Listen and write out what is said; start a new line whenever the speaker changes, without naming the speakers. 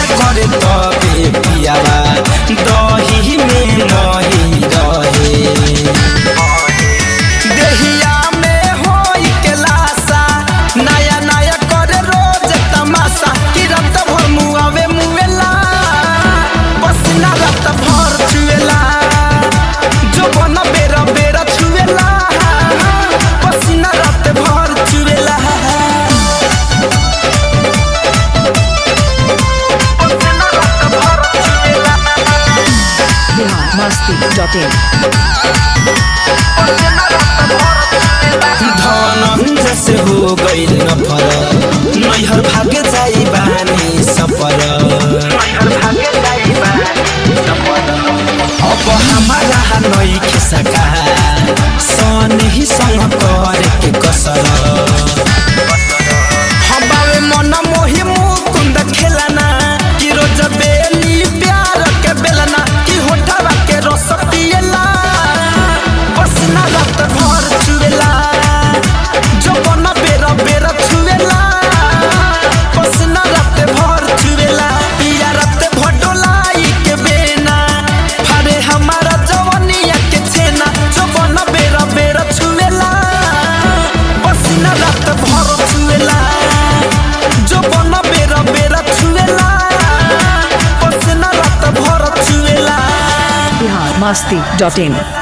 करे तबे पियावा दही में नहीं रहे देहिया में होई के लाशा नया नया करे रोज तमाशा कि रात भर मुआवे मुएला पसीना रात भर चुएला जो बन बेरा बेरा छुएला पसीना रात भर चुएला
बिहार मस्ती डॉट इन
धनंजय से हो गइल न फरक नैहर भागे जाई बानी सफर अब हमारा नई खिसका सन ही संग करे के कसर हबावे मन मोहि मुकुंद खेलना कि रोज बेली प्यार के बेलना कि होठवा के रस पियला पसीना रात भर चुवेला जो बन बेरा बेरा छुवेला पसीना रात भर चुवेला पिया रात भटोलाई के बेना फारे हमारा जवनिया के छेना जो बन बेरा बेरा छुवेला पसीना रात भर छुवेला जो बन बेरा बेरा छुवेला पसीना रात भर छुवेला
बिहार मस्ती डॉट इन